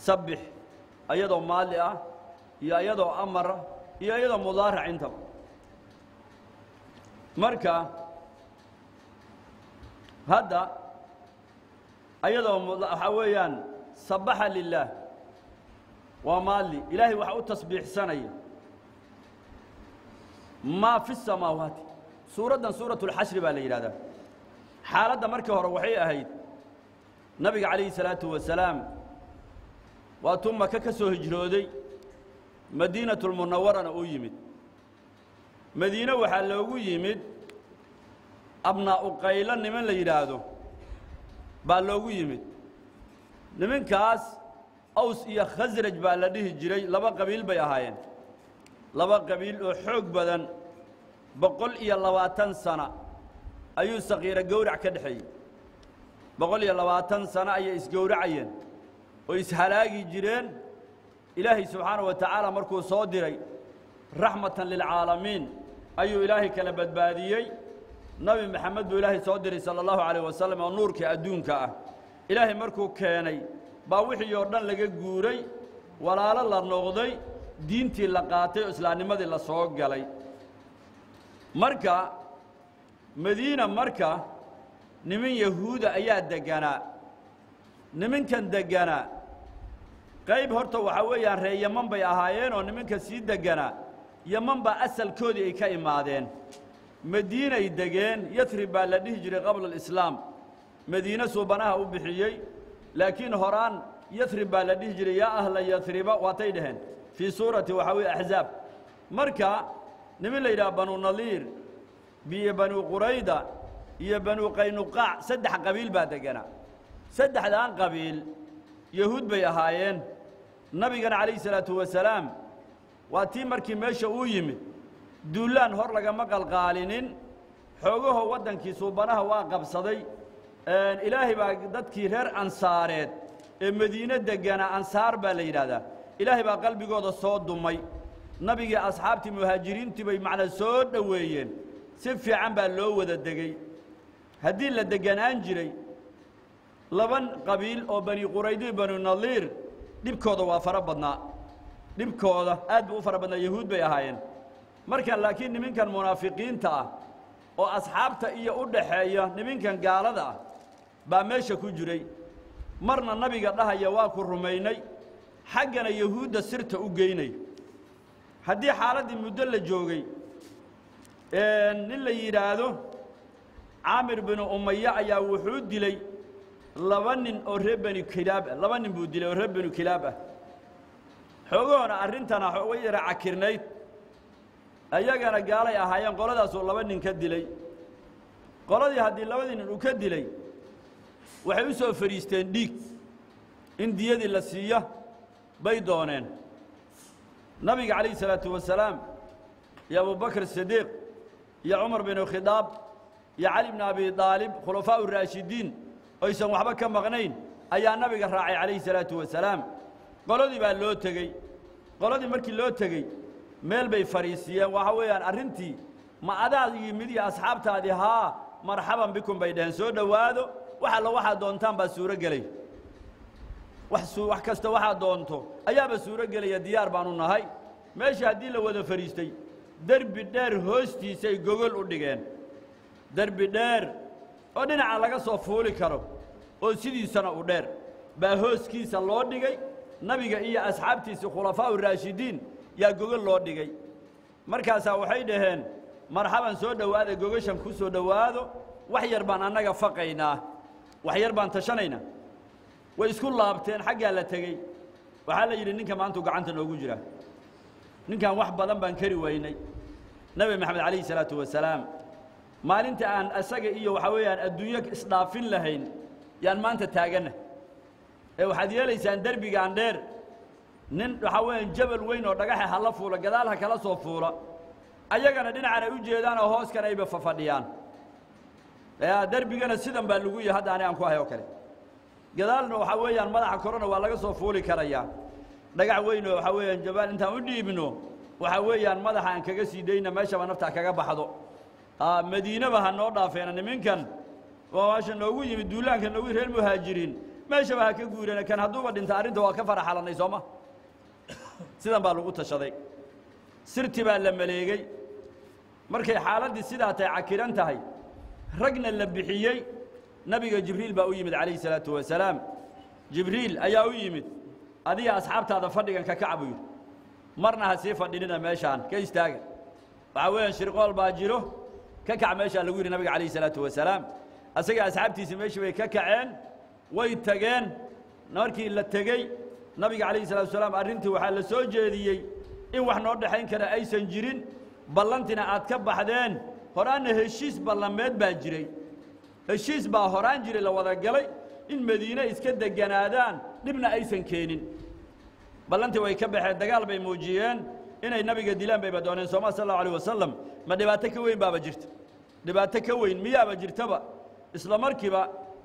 sabbix ayadoo maali ah iyo ayadoo amara iyo ayadoo mudaarac intaba marka hadda ayadoo waxaa weeyaan sabaxa lilaah waa maali ilaahay waxa u tasbiixsanaya maa fi samaawaati suuraddan suuratu اlxashri baa la yidhahdaa xaaladda markii hore waxay ahayd nabiga calayhi salaatu wasalaam waatuu maka ka soo hijrooday madiinatulmunawarana uu yimid madiine waxaa loogu yimid abnaa'u qaylo niman la yidhaahdo baa loogu yimid nimankaas aws iyo khasraj baa la dhihi jiray laba qabiil bay ahaayeen laba qabiil oo xoog badan boqol iyo labaatan sana ayuu sakiiro gowrac ka dhexeeyey boqol iyo labaatan sano ayay isgowracayeen oo ishalaagi jireen ilaahay subxaanahu wa tacaala markuu soo diray raxmatan lilcaalamiin ayuu ilaahay kala badbaadiyey nabi maxamed buu ilaahay soo diray sala allahu calayh wasalam oo nuurkii adduunka ah ilaahay markuu keenay baa wixii oo dhan laga guuray walaalo la noqday diintii la qaatay oo islaamnimadii la soo galay marka madiina marka niman yahuuda ayaa degganaa nimankan degganaa qayb horta waxaa weeyaan ree yaman bay ahaayeen oo nimanka sii degganaa yaman baa asalkoodii ay ka imaadeen madiinay degeen yatrib baa la dhihi jiray qabla alislaam madiine suubanaha u bixiyey laakiin horaan yatrib baa la dhihi jiray yaa ahla yatriba waatay dhaheen fii suurati waxaa weeye axzaab marka niman la yidhaha banu nadiir biyo banu qurayda iyo banu qaynuqaac saddex qabiil baa degganaa saddexdaan qabiil yahuud bay ahaayeen nabigana calayhi salaatu wasalaam waa tii markii meesha uu yimid duulaan hor lagama qalqaalinin xoogahoo waddankii suubanaha waa qabsaday ilaahay baa dadkii reer ansaareed ee madiine degganaa ansaar baa la yidhaahdaa ilaahay baa qalbigooda soo dumay nabigii asxaabtii muhaajiriintii bay macnaa soo dhoweeyeen si fiican baa loo wada degey haddii la degganaan jiray laban qabiil oo bani quraydi banu nadiir dhibkooda waa fara badnaa dhibkooda aad buu u fara badnaa yahuud bay ahaayeen markan laakiin niminkan munaafiqiinta ah oo asxaabta iyo u dhaxeeya niminkan gaalada ah baa meesha ku jiray marna nabiga dhahaya waa ku rumaynay xaggana yahuudda sirta u geynay haddii xaaladdii muddo la joogay nin la yidhaahdo caamir binu umaya ayaa wuxuu dilay laba nin oo reer bani kilaab ah laba nin buu dilay oo reer banu kilaab ah xoogahoona arrintana way yara cakirnayd ayagana gaalay ahaayeen qoladaasuu laba nin ka dilay qoladii haddii labadii nin uu ka dilay waxay u soo fadhiisteen dhiig in diyadii la siiya bay dooneen nabiga calayhi salaatu wasalaam iyo abubakr sidiiq iyo cumar binu khidaab iyo cali bni abi aalib khulafaau raashidiin oysan waxba ka maqnayn ayaa nabiga raacay calayhi salaatu wasalaam qoladii baa loo tegey qoladii markii loo tegey meel bay fadhiisiiyeen waxa weeyaan arrintii ma adaad yimid iyo asxaabtaadii haa marxaban bikum bay dhaheen soo dhowaado wax alla waxaad doontaan baa suuro gelay wax wax kasta waxaad doonto ayaaba suuro gelaya diyaar baanu nahay meeshii haddii la wada fadhiistay derbi dheer hoostiisay gogol u dhigeen derbi dheer oo dhinaca laga soo fuuli karo oo sidiisana u dheer baa hooskiisa loo dhigay nabiga iyo asxaabtiisii khulafaau raashidiin yaa gogol loo dhigay markaasaa waxay dhaheen marxaban soo dhowaada gogashan ku soo dhowaado wax yar baan annaga faqaynaa wax yar baan tashanaynaa way isku laabteen xaggaa la tegey waxaa la yidhi ninka maantuu gacanta noogu jira ninkan wax badan baan kari weynay nebi maxamed calayhi salaatu wasalaam maalinta aan asaga iyo waxaa weeyaan adduunyo isdhaafin lahayn yaan maanta taaganna ee waxaad yeelaysaan derbigaan dheer nin waxaa weeyaan jabal weyn oo dhagaxa hala fuula gadaal ha kala soo fuula ayagana dhinacan ay u jeedaan oo hooskan ayba fafadhiyaan derbigana sidan baa lagu yahay hadda ani aan ku hay oo kale gadaalna waxaa weeyaan madaxa korona waa laga soo fuuli karayaa dhagax weyn oo waxaa weeyaan jabaal intaan u dhiibno waxaa weeyaan madaxa aan kaga sii dayna meeshaba naftaa kaga baxdo madiinaba ha noo dhaafeena niminkan waa meesha noogu yimid duulaanka noogu reer muhaajiriin meeshaba ha ka guurana kan hadduuba dhinta arrinta waa ka faraxalannay sooma sidan baa lagu tashaday sirti baa la maleegey markay xaaladdii sidaa tahay cakiran tahay ragna la bixiyey nabiga jibriil baa u yimid calayhi salaatu wasalaam jibriil ayaa u yimid adiga asxaabtaada fadhigan ka kac buu yidhi marna ha sii fadhinina meeshaan ka istaaga waxaa weeyaan shirqool baa jiro ka kac meeshaa lagu yidhi nabiga calayhi salaatu wasalaam asaga asxaabtiisii meeshii bay ka kaceen way tageen markii la tegey nabiga calayhi salatu wasalaam arrintii waxaa la soo jeediyey in wax noo dhexayn kara aysan jirin ballantina aad ka baxdeen horaanna heshiis ballameed baa jiray heshiis baa horaan jiray la wada galay in madiine iska deganaadaan dhibna aysan keenin ballantii way ka baxeen dagaal bay muujiyeen inay nabiga dilaan bayba dooneen sooma sal allahu alayh wasalam ma dhibaato ka weyn baaba jirta dhibaato ka weyn miyaaba jirtaba isla markiiba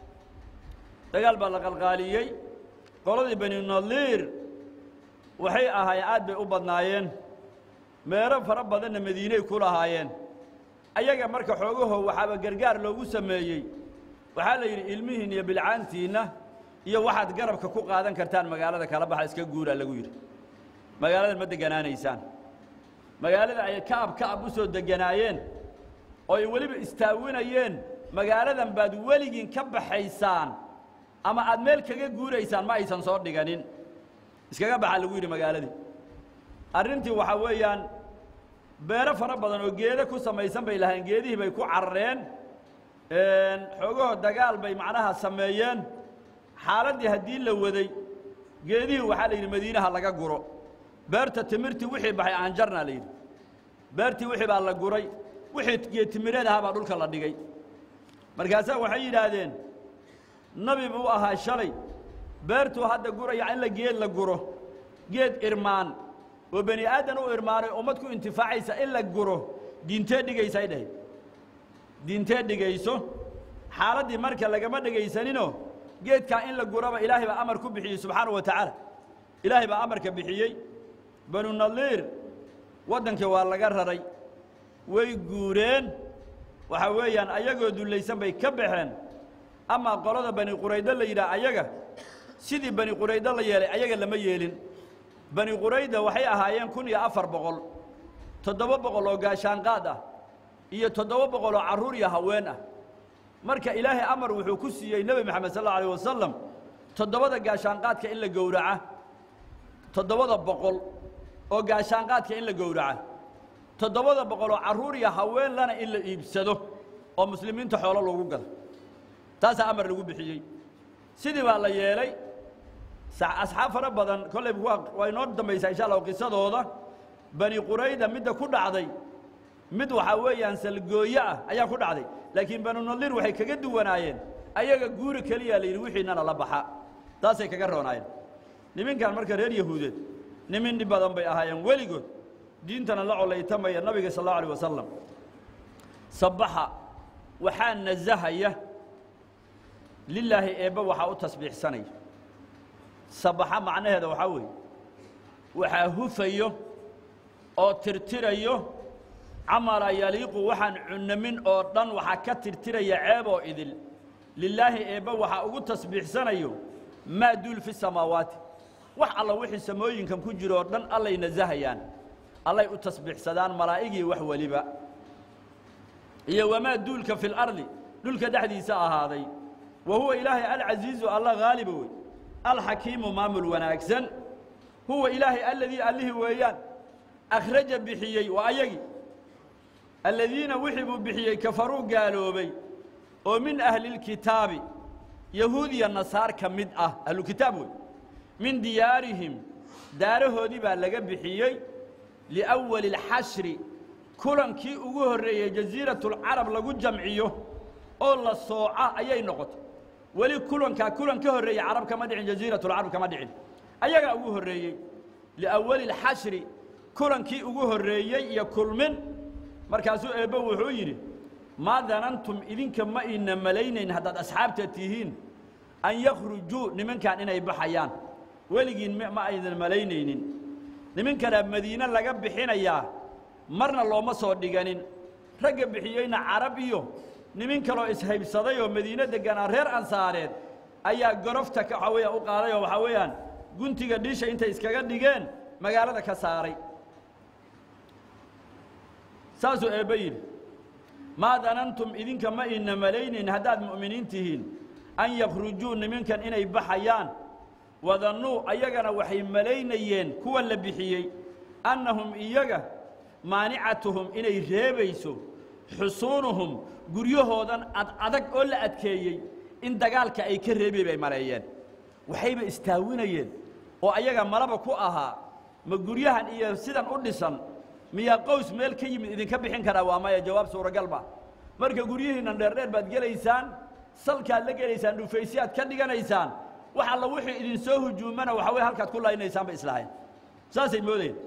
dagaal baa la qalqaaliyey qoladii bani nadiir waxay ahaayeen aad bay u badnaayeen meero fara badanna madiiney ku lahaayeen ayaga marka xoogaho waxaaba gargaar loogu sameeyey waxaa la yidhi ilmihiin iyo bilcaantiinna iyo waxaad garabka ku qaadan kartaan magaalada kala baxa iska guuraa lagu yidhi magaaladan ma deganaanaysaan magaalada ay ka'ab ka'ab u soo deganaayeen oo ay weliba istaawinayeen magaaladan baad weligiin ka baxaysaan ama aad meel kaga guuraysaan ma aysan soo dhiganin iskaga baxaa lagu yidhi magaaladii arrintii waxaa weeyaan beero fara badan oo geedo ku samaysan bay lahayn geedihii bay ku carareen xoogaho dagaal bay macnaha sameeyeen xaaladdii haddii la waday geedihii waxaa la yidhi madiinaha laga guro beerta timirtii wixii baxay aanjarna la yidhi beertii wixii baa la guray wixii geed timireed ahaa baa dhulka la dhigay markaasaa waxay yidhaahdeen nabi buu ahaa shalay beertuu hadda guraya in la geed la guro geed irmaan oo bani aadan u irmaanay ummad ku intifaacaysa in la guro diintee dhigaysay dhahay diintee dhigayso xaaladdii marka lagama dhegaysaninoo geedkaa in la guraba ilaahay baa amar ku bixiyey subxaana wa tacaala ilaahay baa amarka bixiyey banu nadiir waddankii waa laga raray way guureen waxaa weeyaan ayagoo dullaysan bay ka baxeen amaa qolada bani quraydo la yidhaah ayaga sidii bani quraydo la yeelay ayaga lama yeelin bani qurayda waxay ahaayeen kun iyo afar boqol toddoba boqol oo gaashaanqaad ah iyo toddoba boqol oo carruur iyo haween ah marka ilaahay amar wuxuu ku siiyey nebi moxamed sal allau alayh wasalam toddobada gaashaanqaadka in la gowraca toddobada boqol oo gaashaanqaadka in la gowraca toddobada boqol oo carruur iyo haween lana in la iibsado oo muslimiinta xoolo loogu gado taasaa amar lagu bixiyey sidii baa la yeelay asxaab fara badan kolley waa inoo dambaysaa insha allah qisadooda bani qurayda midda ku dhacday mid waxaa weeyaan salgooyo ah ayaa ku dhacday laakiin banu nadiir waxay kaga duwanaayeen ayaga guuri keliya la yidhi wixiinana la baxa taasay kaga roonaayeen niminkan marka reer yahuudeed nimin dhib badan bay ahaayeen weligood diintana la colaytamaya nabiga sal allahu alيh wasalam sabaxa waxaa nasahaya lilaahi eebbe waxaa u tasbiixsanaya sabaxa macnaheeda waxaa weeye waxaa hufayo oo tirtirayo camala yaliiqu waxaan cunamin oo dhan waxaa ka tirtiraya ceeb oo idil lilaahi eebbe waxaa ugu tasbiixsanayo maa duul fi samaawaati wax alla wixii samooyinkan ku jiro oo dhan allay nasahayaan allay u tasbiixsadaan malaa'igii wax weliba iyo wamaa duulka fi lardi dhulka dhexdiisa ahaaday wa huwa ilaahay alcasiizu alla haaliba wey alxakiimu maamul wanaagsan huwa ilaahay alladii allihii weeyaan akhraja bixiyey waa ayagii aladiina wixii buu bixiyey kafaruu gaaloobay oo min ahlilkitaabi yahuud iyo nasaar ka mid ah ahlukitaab wey min diyaarihim daarahoodii baa laga bixiyey liأwali اlxashri kulankii ugu horreeyey jasiiratulcarab lagu jamciyo oo la sooca ayay noqotay weli kulankaa kulan ka horreeyey carab kama dhicin jasiiratulcarab kama dhicin ayagaa ugu horreeyey liawali اlxashri kulankii ugu horreeyey iyo kulmin markaasuu eebbe wuxuu yidhi maa danantum idinka ma ina malaynayn haddaad asxaabta tihiin an yakhrujuu nimankan inay baxayaan weligiin ma aydan malaynaynin nimankanaa madiine laga bixinayaa marna looma soo dhiganin ragga bixiyeyna carab iyo nimin kaloo ishaybsaday oo madiine degganaa reer ansaareed ayaa gorofta ka waxaa weeyaan u qaaday oo waxaa weeyaan guntiga dhiisha intay iskaga dhigeen magaalada ka saaray saasuu eebbe yidhi maa danantum idinka ma ina malaynin haddaad mu'miniin tihiin an yakhrujuu niminkan inay baxayaan wadannuu ayagana waxay malaynayeen kuwa la bixiyey annahum iyaga maanicatuhum inay reebayso xusuunuhum guryahoodan ad adag oo la adkeeyey in dagaalka ay ka reebi bay maleeyeen waxayba istaawinayeen oo ayaga malaba ku ahaa ma guryahan iyo sidan u dhisan miyaa qows meel ka yimid idinka bixin karaa waa maya jawaab suuragal ma marka guryihiinnan dheerdheer baad gelaysaan salkaad la gelaysaan dhufaysyaad ka dhiganaysaan wax alla wixii idin soo hujuumana waxa weye halkaad ku laynaysaan ba islahayn saasay moodayeen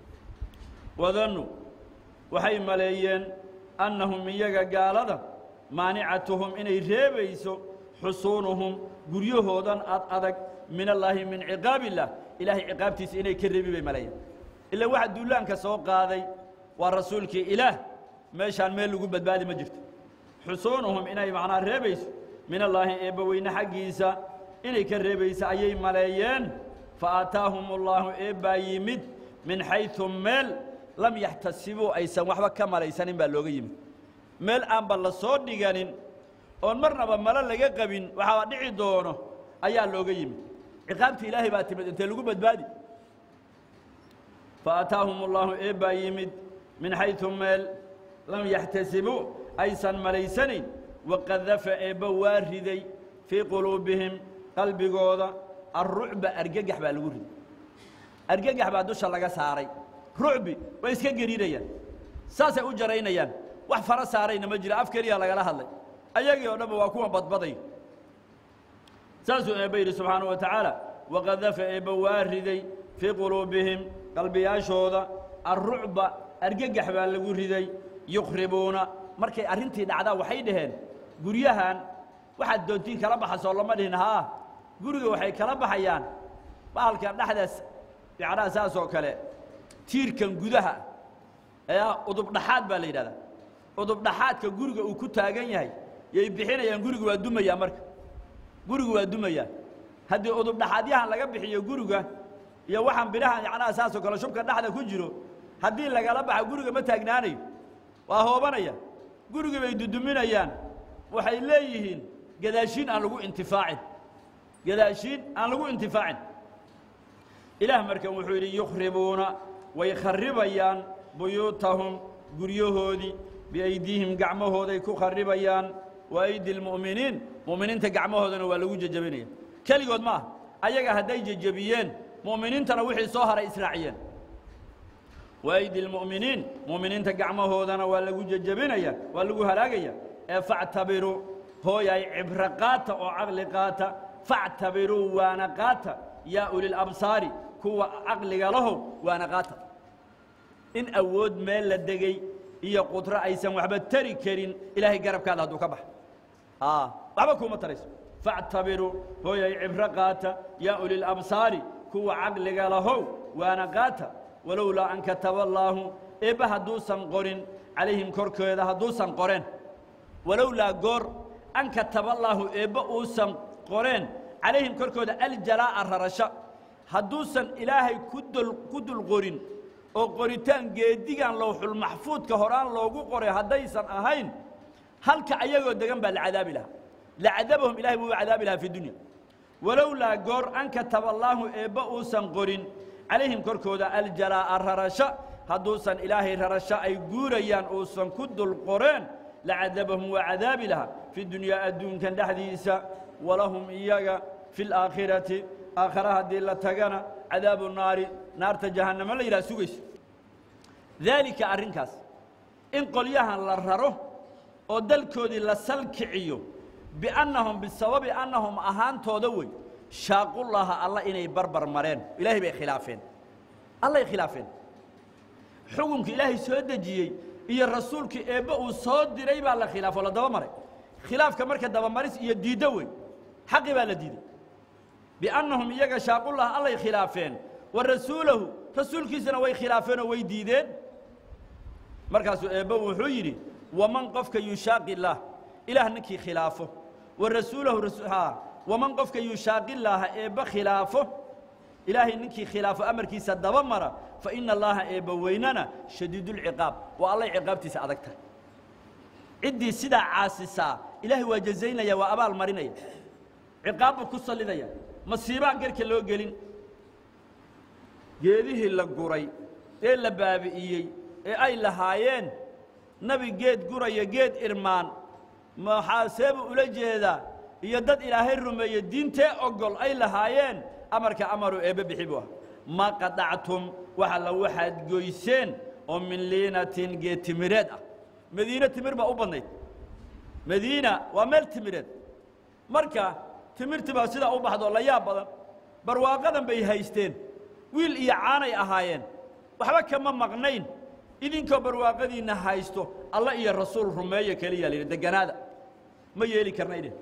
wadannu waxay maleeyeen annahum iyaga gaalada maanicatuhum inay reebayso xusuunuhum guryahoodan ad adag min allaahi min ciqaab illah ilaahay ciqaabtiisa inay ka reebi bay maleeyeen ila waxa duulaanka soo qaaday waa rasuulkii ilaah meeshaan meel lagu badbaadi ma jirto xusuunuhum inay macnaa reebayso min allaahi eebbaweyne xaggiisa inay ka reebaysa ayay maleeyeen fa aataahum allaahu eebbaa yimid min xayثu meel lam yaxtasibuu aysan waxba ka malaysanin baa looga yimid meel aanba la soo dhiganin oon marnaba malo laga qabin waxaa dhici doono ayaa looga yimid ciqaabta ilaahay baa timid intee lagu badbaadi faataahum allaahu eebbaa yimid min xayثu meel lam yaxtasibuu aysan malaysanayn waqadafa eebba waa riday fii quluubihim qalbigooda alrucba argagax baa lagu riday argagax baa dusha laga saaray rucbi way iska geriinayaan saasay u jaraynayaan wax fara saarayna ma jiro af keliya lagala hadlay ayagii oo dhanba waa kuwa badbaday saasuu eebba yidhi subxaanaه wa tacaala waqadafa eebba waa riday fii quluubihim qalbiyaashooda alrucba argagax baa lagu riday yukhribuuna markay arrintii dhacdaa waxay dhaheen guryahan waxaad doontiin kala baxasoo lama dhihin haa guriga waxay kala baxayaan bahalkan dhexdaas yacnaha saas oo kale tiirkan gudaha ayaa udubdhaxaad baa la yidhahdaa udubdhaxaadka guriga uu ku taagan yahay yay bixinayaan guriga waa dumayaa marka guriga waa dumayaa haddii udubdhaxaadyahan laga bixiyo guriga iyo waxaan bidhahan yacnaha saas oo kale shubka dhexda ku jiro haddii lagala baxa guriga ma taagnaanayo waa hoobanaya gurigii bay duduminayaan waxay leeyihiin gadaashiin aan lagu intifaacin gadaashiin aan lagu intifaacin ilaah markan wuxuu yidhi yukhribuuna way kharibayaan buyuutahum guryahoodii biaydiihim gacmahooday ku kharibayaan wa aydi lmu'miniin mu'miniinta gacmahoodana waa lagu jejabinaya keligood ma ah ayaga hadday jejabiyeen mu'miniintana wixii soo haray israaciyeen waaydi lmu'miniin mu'miniinta gacmahoodana waa lagu jejabinaya waa lagu halaagaya ee factabiruu hooyay cibro qaata oo caqli qaata factabiruu waana qaata yaa ulilabsaari kuwa caqliga lahow waana qaata in awood meel la degay iyo qudro aysan waxba tari karin ilaahay garabkaada hadduu ka baxa waxba kuuma tarayso factabiruu hooyay cibro qaata yaa ulilabsaari kuwa caqliga lahow waana qaata walowlaa an kataba allaahu eebba hadduusan qorin calayhim korkooda hadduusan qoreen walowlaa goor an kataba allaahu eebba uusan qoreen calayhim korkooda aljalaa'a rarasho hadduusan ilaahay ku dul ku dul qorin oo qoritaan geedigan lowxulmaxfuudka horaan loogu qoray haddaysan ahayn halka ayagoo degan baa la cadaabi lahaa lacadabahum ilahay buu u cadaabi lahaa fi dunya walowlaa goor an kataba allaahu eebba uusan qorin calayhim korkooda aljalaa'a rarasho hadduusan ilaahay rarasho ay guurayaan uusan ku dul qoreen lacadabahum waa cadaabi lahaa fi dunyaa adduunkan dhexdiisa walahum iyaga fi laakhirati aakhara haddii la tagana cadaabu naari naarta jahannamo la yidhaha sugayso daalika arrinkaas in qolyahan la raro oo dalkoodii la salkiciyo biannahum bisababi annahum ahaantooda wey shaaqullaha alla inay barbar mareen ilaahay bay khilaafeen allay khilaafeen xukunka ilaahay soo dejiyey iyo rasuulkii eebbe uu soo diray baa la khilaafo la daba maray khilaafka marka dabamaris iyo diiddo wey xaqi baa la diiday biannahum iyaga shaaqullaha allay khilaafeen wa rasuulahu rasuulkiisana way khilaafeenoo way diideen markaasuu eebbe wuxuu yidhi waman qofka yushaaqi illaah ilaah ninkii khilaafo wa rasuulahu waman qofka yushaaqilaaha eebba khilaafo ilaahay ninkii khilaafo amarkiisa daba mara fa ina allaaha eebba weynana shadiidulciqaab waa allay ciqaabtiisa adag tahay ciddii sidaa caasisaa ilaahay waa jazaynaya waa abaal marinaya ciqaab buu ku sallidaya masiibaan garka loo gelin geedihii la guray ee la baabi'iyey ee ay lahaayeen nebi geed guraya geed irmaan maxaa seebuu ula jeedaa iyo dad ilaahay rumeeye diintee ogol ay lahaayeen amarka amaru eebbe bixi buu ah ma qadactum waxa la waxaad goyseen oo min liinatin geed timireed ah madiine timir baa u badnayd madiina waa meel timireed marka timirtii baa sidaa u baxdo la yaab badan barwaaqadan bay haysteen wiil iyo caanay ahaayeen waxba kama maqnayn idinkoo barwaaqadiinna haysto alla iyo rasuul rumeeya keliya la yidhi deganaada ma yeeli karna idhin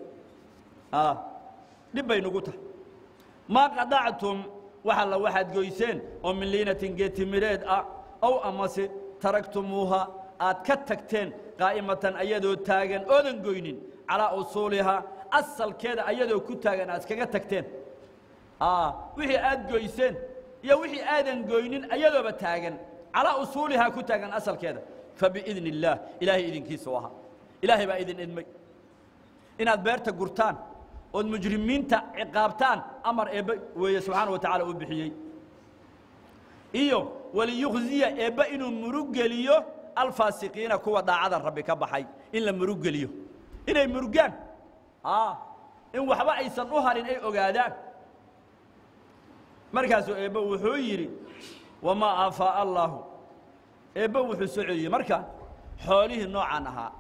dhib bay nugu tahay maa qadactum waxa la waxaad goyseen oo min liinatin geetimireed ah ow amase taraktumuuha aad ka tagteen qaa'imatan ayadoo taagan oodan goynin calaa usuulihaa asalkeeda ayadoo ku taagan aad iskaga tagteen wixii aad goyseen iyo wixii aadan goynin ayadooba taagan calaa usuulihaa ku taagan asalkeeda fabiidni illaah ilaahay idinkiisu ahaa ilaahay baa idin idmay inaad beerta gurtaan ood mujrimiinta ciqaabtaan amar eebbe weeye subxaana wa tacaala uu bixiyey iyo waliyukhziya eebbe inuu murugeliyo alfaasiqiina kuwa daacadan rabbi ka baxay in la murugeliyo inay murugaan in waxba aysan u harin ay ogaadaan markaasuu eebbe wuxuu yidhi wamaa aafaa'a allaahu eebbe wuxuu soo celiyey marka xoolihii noocaan ahaa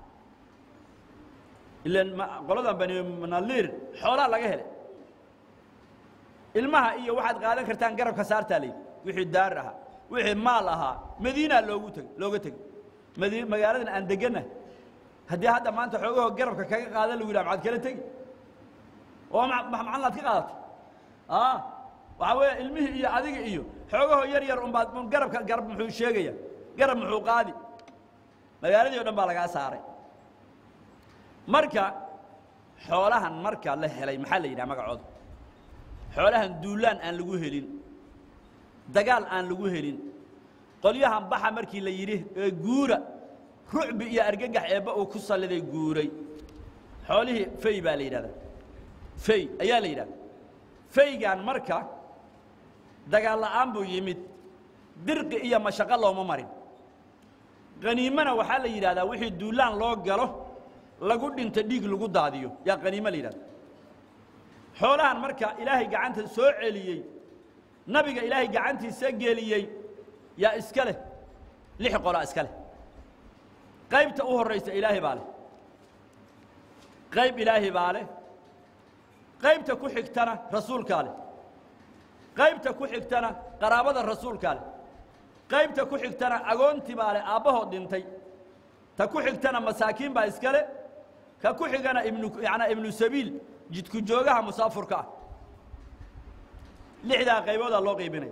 ilan qoladan bani naliir xoolaa laga helay ilmaha iyo waxaad qaadan kartaan garabka saartaa layidhi wixii daar ahaa wixii maal ahaa madiinaa loogu tegey looga tegey madi magaaladan aan deganah haddii hadda maanta xoogahoo garabka kaga qaada lagu yidhaha maxaad kala tegi oo macalinaad ka qaadatay waxaa weeye ilmihii iyo adiga iyo xoogahoo yar yar unbaad un garabka garab muxuu sheegaya garab muxuu qaadi magaaladii o dhan baa lagaa saaray marka xoolahan marka la helay maxaa la yidhaha magacooda xoolahan duulaan aan lagu helin dagaal aan lagu helin qolyahan baxa markii la yidhi ee guura rucbi iyo argagax eebba uu ku salliday guuray xoolihii fey baa la yidhahdaa fey ayaa la yidhahda feygaan marka dagaal la'aan buu yimid dirqi iyo mashaqo looma marin qaniimana waxaa la yidhahdaa wixii duulaan loo galo lagu dhinta dhiig lagu daadiyo yaa qaniimo la yidhahda xoolahan marka ilaahay gacanta soo celiyey nabiga ilaahay gacantiisa geliyey yaa iska leh lix qolaa iska leh qaybta u horraysa ilaahay baa leh qayb ilaahay baa leh qaybta ku xigtana rasuulkaa leh qaybta ku xigtana qaraabada rasuulkaa leh qaybta ku xigtana agoontii baa leh aabbahood dhintay ta ku xigtana masaakiin baa iska leh ka ku xigana ibnu yanaa ibnu sabiil jidku joogaha musaafurka ah lixdaa qayboodaa loo qaybinaya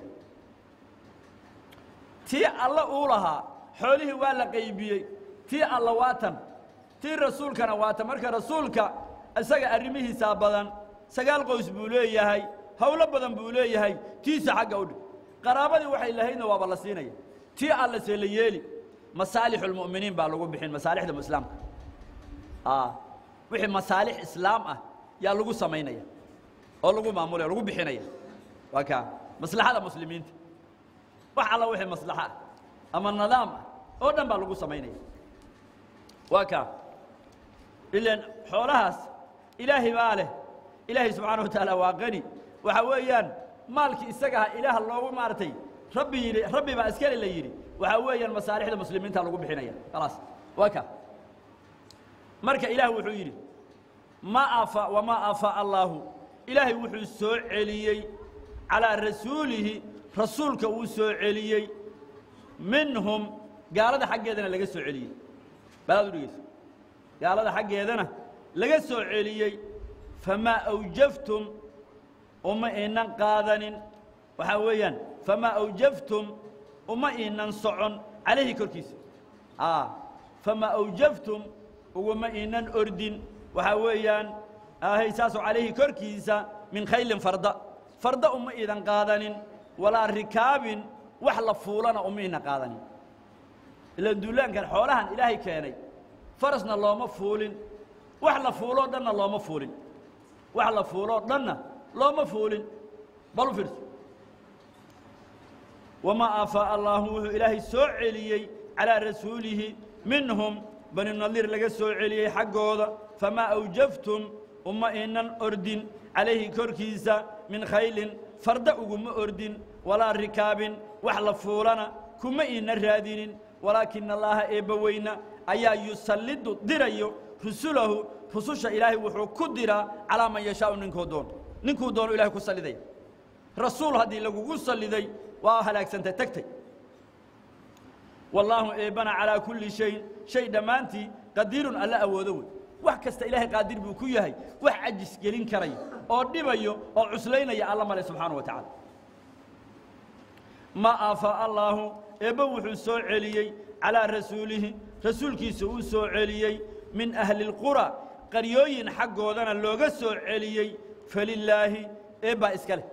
tii alla uu lahaa xoolihii waa la qaybiyey tii alla waa tan tii rasuulkana waa tan marka rasuulka isaga arrimihiisaa badan sagaal qoys buu leeyahay howlo badan buu leeyahay tiisa xagga u dhig qaraabadii waxay lahaydna waaba la siinaya tii alla see la yeeli masaalixulmu'miniin baa lagu bixin masaalixda islaamka wixii masaalix islaam ah yaa lagu samaynaya oo lagu maamulaya lagu bixinaya waa kaa maslaxada muslimiinta wax alla wixii maslaxa ah ama nidaam ah oo dhan baa lagu samaynaya waa kaa ilan xoolahaas ilaahay baa leh ilaahay subxaana wa tacaala waa qani waxa weeyaan maalkii isaga aha ilaah loogu maaragtay rabbi yidhi rabbi baa iskale la yidhi waxaa weeyaan masaalixda muslimiinta lagu bixinaya khalaas waa kaa marka ilaah wuxuu yidhi ma afa wamaa aafaa allaahu ilaahay wuxuu soo celiyey calaa rasuulihi rasuulka uu soo celiyey minhum gaalada xaggeedana laga soo celiyey balaad u dhegeyso gaalada xaggeedana laga soo celiyey famaa awjaftum uma iinan qaadanin waxaa weeyaan famaa awjaftum uma iinan socon calayhi korkiisa famaa awjaftum uguma iinan ordin waxaa weeyaan ahay saasoo calayhi korkiisa min khaylin farda farda uma iidan qaadanin walaa rikaabin wax la fuulana uma iidna qaadanin ila duulaankan xoolahan ilaahay keenay farasna looma fuulin wax la fuuloo dhanna looma fuulin wax la fuuloo dhanna looma fuulin bal u fiirso wamaa aafaa'a allaahu wuxuu ilaahay soo celiyey calaa rasuulihi minhum bani nadiir laga soo celiyey xaggooda famaa awjaftum uma inan ordin calayhi korkiisa min khaylin farda uguma ordin walaa rikaabin wax la fuulana kuma iina raadinin walaakina allaaha eebbaweyna ayaa yusallidu dirayo rusulahu rususha ilaahay wuxuu ku diraa calaa man yashaau ninkuu doono ninkuu doono ilahay ku sallidaya rasuul haddii lagugu salliday waa halaagsantay tagtay wallaahu eebbana calaa kulli shayin shay dhammaantii qadiirun alla awoodo wey wax kasta ilaahay qaadir buu ku yahay wax cajis gelin karaya oo dhibayo oo cuslaynaya alla male subxaana wa tacaala ma aafaa allaahu eebbe wuxuu soo celiyey calaa rasuulihi rasuulkiisa uu soo celiyey min ahli اlqura qaryooyin xaggoodana looga soo celiyey falilaahi eebbaa iska leh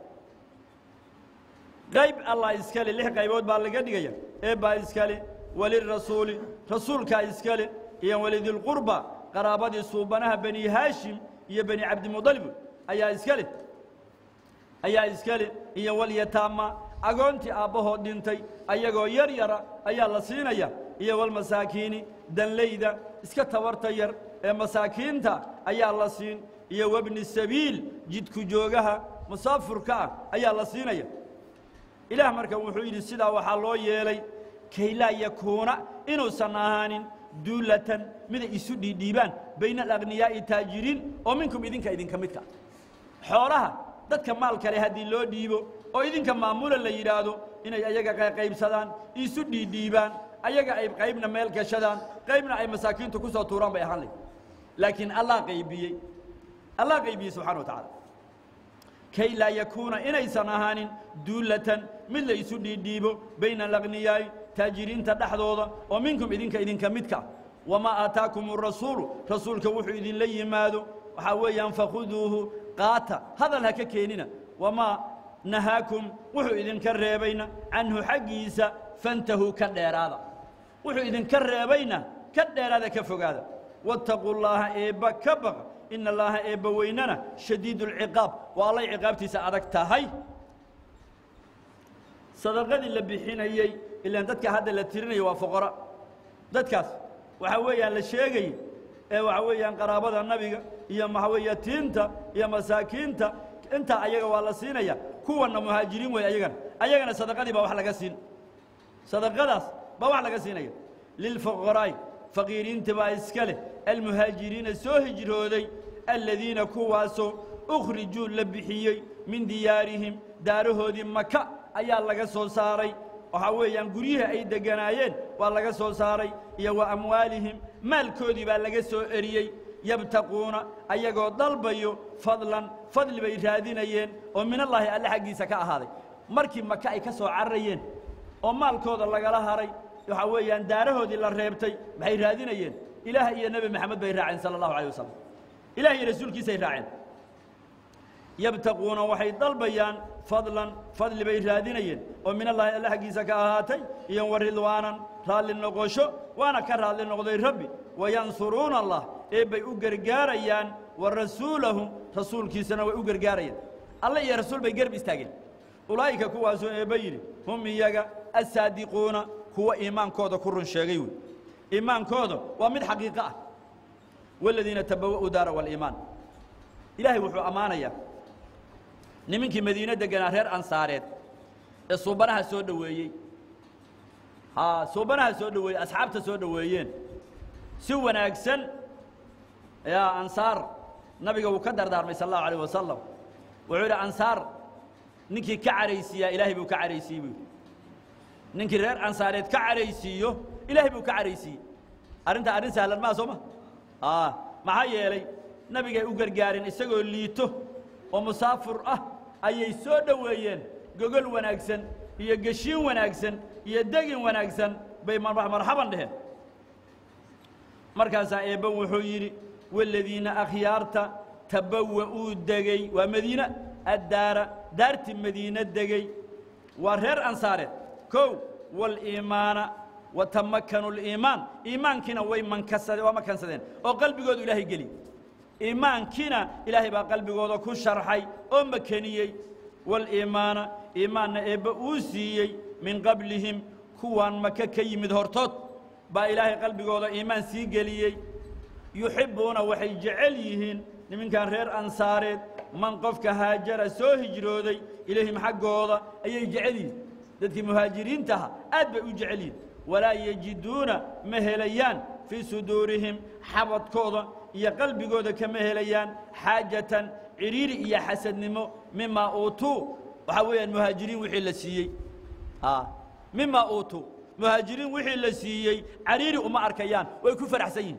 qayb allah iska le lix qaybood baa laga dhigaya eebbaa iska le walirasuuli rasuulkaa iska le iyo walidilqurba qaraabadii suubanaha bani haashim iyo bani cabdimudalib ayaa iska leh ayaa iska leh iyo walyataama agoontii aabbahood dhintay ayagoo yar yara ayaa la siinaya iyo walmasaakiini danlayda iska tabarta yar ee masaakiinta ayaa la siin iyo wabni sabiil jidku joogaha musaafurka ah ayaa la siinaya ilaah marka wuxuu yidhi sidaa waxaa loo yeelay kaylaa yakuuna inuusan ahaanin duulatan miday isu dhiidhiibaan bayna alaqhniyaa'i taajiriin oo minkum idinka idinka midka xoolaha dadka maal kale haddii loo dhiibo oo idinka maamula la yidhaahdo inay ayaga qaybsadaan isu dhiidhiibaan ayaga ay qaybna meel gashadaan qaybna ay masaakiintu ku soo tuuraan bay ahaan layd laakiin allah qaybiyey allah qaybiyey subxana wa tacaala kay laa yakuuna inaysan ahaanin duulatan mid la isu dhiidhiibo bayna alaqhniyaa'i taajiriinta dhexdooda oo minkum idinka idinka midka wamaa aataakum arasuulu rasuulka wuxuu idinla yimaado waxaa weeyaan fakhuduuhu qaata hadal ha ka keenina wamaa nahaakum wuxuu idinka reebayna canhu xaggiisa fantahuu ka dheeraada wuxuu idinka reebayna ka dheeraada ka fogaada waataquu llaaha eebba ka baqa ina allaaha eebba weynana shadiidu alciqaab waa allay ciqaabtiisa adag tahay sadaqadii la bixinayey ilaan dadka hadda la tirinaya waa foqora dadkaas waxaa weeyaan la sheegay ee waxaa weeyaan qaraabada nabiga iyo maxaa weeye tiinta iyo masaakiinta intaa ayaga waa la siinaya kuwanna muhaajiriin wey ayagana ayagana sadaqadii baa wax laga siin sadaqadaas baa wax laga siinaya lilfuqaraa'i faqiiriinta baa iska leh almuhaajiriina soo hijrooday aladiina kuwaasoo ukhrijuu la bixiyey min diyaarihim daarahoodii maka ayaa laga soo saaray waxaa weeyaan guryihii ay degganaayeen waa laga soo saaray iyo wa amwaalihim maalkoodii baa laga soo eriyey yabtaquuna ayagoo dalbayo fadlan fadli bay raadinayeen oo minallaahi alle xaggiisa ka ahaaday markii maka ay ka soo cararayeen oo maalkooda lagala haray waxaa weeyaan daarahoodii la reebtay maxay raadinayeen ilaah iyo nebi maxamed bay raaceen sala allahu alay wasalam ilah iyo rasuulkiisay raaceen yabtaquuna waxay dalbayaan fadlan fadli bay raadinayeen oo minallaahi alle xaggiisa ka ahaatay iyo wa ridwaanan raalli noqosho waana ka raalli noqday rabbi wayansuruuna allah eebbay u gargaarayaan wa rasuulahu rasuulkiisana way u gargaarayaan alle iyo rasuul bay garb istaageen ulaa'ika kuwaasoo eebba yidhi hum iyaga assaadiquuna kuwa iimaankooda ku run sheegay wey iimaankooda waa mid xaqiiqo ah waladiina tabawa'uu daara waliimaan ilaahay wuxuu ammaanayaa nimankii madiine deganaa reer ansaareed ee suubanaha soo dhoweeyey haa suubanaha soo dhoweeyey asxaabta soo dhoweeyeen si wanaagsan yaa ansaar nabiga wuu ka dardaarmay sal allahu alayh wasalam wuxuu yidhi ansaar ninkii ka caraysiiyaa ilaahay buu ka caraysiiyey buu yidhi ninkii reer ansaareed ka caraysiiyo ilaahay buu ka caraysiiyey arrintaa arrin sahlan maa soo ma aa maxaa yeelay nabigay u gargaareen isagoo liito oo musaafur ah ayay soo dhoweeyeen gogol wanaagsan iyo geshiin wanaagsan iyo degin wanaagsan bay marxaban dheheen markaasaa eebbe wuxuu yidhi waladiina akhyaarta tabawa'uu degey waa madiine addaara daartii madiine degey waa reer ansaareed kow waliimaana watamakanu liimaan iimaankiina way mankasadeen waa makansadeen oo qalbigoodu ilaahay geli iimaankiina ilaahay baa qalbigooda ku sharxay oo makeniyey waliimaana iimaanna eebbe uu siiyey min qablihim kuwaan maka ka yimid hortood baa ilaahay qalbigooda iimaan sii geliyey yuxibbuuna waxay jecel yihiin niminkan reer ansaareed man qofka haajara soo hijrooday ilayhim xaggooda ayay jecel yihiin dadkii muhaajiriintaha aad bay u jecel yihiin walaa yejiduuna ma helayaan fii suduurihim xabadkooda iyo qalbigooda kama helayaan xaajatan cidhiiri iyo xasadnimo mimaa uutuu waxaa weeyaan muhaajiriin wixii la siiyey mimaa uutuu muhaajiriin wixii la siiyey cariiri uma arkayaan way ku faraxsan yihin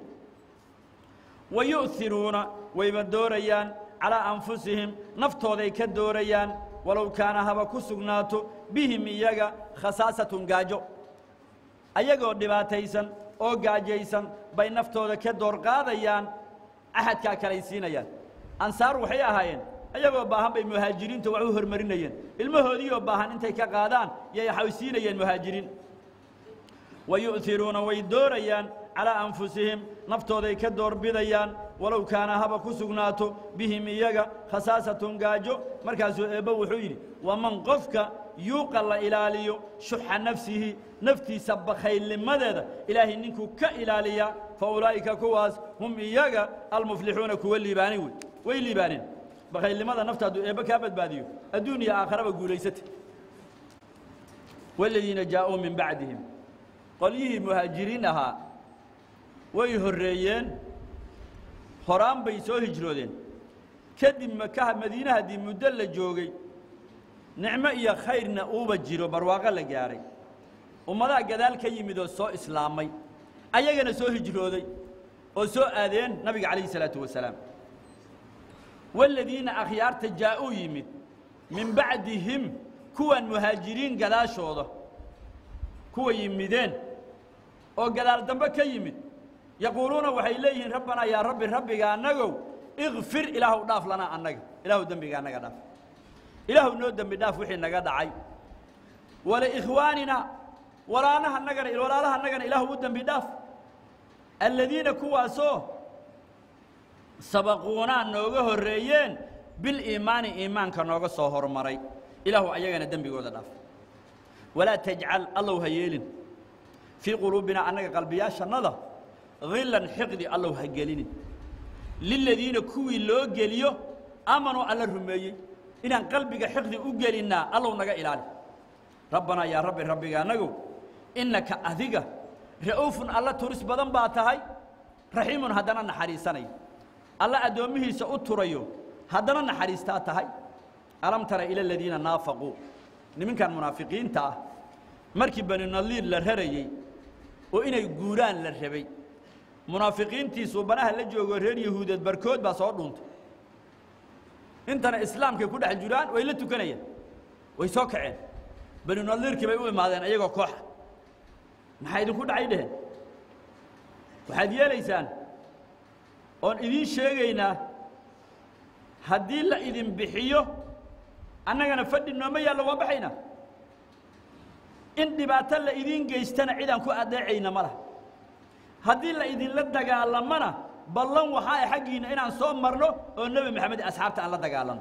wa yu'hiruuna wayba doorayaan calaa anfusihim naftooday ka doorayaan walow kaana haba ku sugnaato bihim iyaga khasaasatun gaajo ayagoo dhibaataysan oo gaajaysan bay naftooda ka door qaadayaan axadkaa kalay siinayaan ansaar waxay ahaayeen ayagoo baahan bay muhaajiriinta wax u hormarinayeen ilmahoodiioo baahan intay ka qaadaan yay waxay siinayeen muhaajiriin wa yu'hiruuna way doorayaan calaa anfusihim naftooday ka doorbidayaan walow kaana haba ku sugnaato bihim iyaga khasaasatun gaajo markaasuu eebbe wuxuu yidhi waman qofka yuuqa la ilaaliyo shuxa nafsihi naftiisa bakhaylnimadeeda ilaahay ninkuu ka ilaaliyaa fa ulaa'ika kuwaas hum iyaga almuflixuuna kuwa liibaanay wey way liibaaneen bakhaylnimada nafta hadduu eebbe kaa badbaadiyo adduun iyo aakharaba guulaysata waladiina jaa'uu min bacdihim qolyihii muhaajiriin ahaa way horreeyeen horaan bay soo hijroodeen kadib makaha madiine haddii muddo la joogay nicmo iyo khayrna uuba jiro barwaaqo la gaadhay ummadaha gadaal ka yimid oo soo islaamay ayagana soo hijrooday oo soo aadeen nabiga calayhi salaatu wasalaam waladiina akhyaarta jaa'uu yimid min bacdihim kuwan muhaajiriin gadaashooda kuwa yimideen oo gadaal dambe ka yimid yaquuluuna waxay leeyihiin rabbanaa yaa rabbi rabbiga annagow ikfir ilaahu dhaaf lanaa annaga ilaahu dembiga annaga dhaaf ilaahu noo dembi dhaaf wixii naga dhacay waliikhwaanina walaalaha nagana walaalaha nagana ilaahu u dembi dhaaf aladiina kuwaasoo sabaquunaa nooga horreeyeen biliimaani iimaanka nooga soo hormaray ilaahu ayagana dembigooda dhaaf walaa tajcal allow ha yeelin fii quluubinaa annaga qalbiyaashannada hillan xiqdi allow ha gelinin liladiina kuwii loo geliyo aamanuu alla rumeeyey inaan qalbiga xiqdi u gelinnaa allow naga ilaali rabbanaa yaa rabbi rabbiga annagow innaka adiga ra'uufun alla turis badan baa tahay raxiimun haddana naxariisanaya alla addoommihiisa u turayo haddana naxariistaa tahay alam tara ila aladiina naafaquu niminkan munaafiqiinta ah markii bani nadiir la rarayey oo inay guuraan la rabay munaafiqiintii suubanaha la joogo reer yahuudeed barkood baa soo dhuuntay intana islaamkay ku dhex jiraan way la tukanayeen way soo kaceen bani nadiirkii bay u imaadeen iyagoo kooxa maxaa idinku dhacay dheheen waxaad yeelaysaan oon idiin sheegaynaa haddii la idin bixiyo annagana fadhi nooma yaallo waa baxaynaa in dhibaato la idiin geystana cidaan ku adeecayna ma laha haddii la idinla dagaalamana ballan waxaa ah xaggiinna inaan soo marno oo nebi maxamed asxaabta aan la dagaalano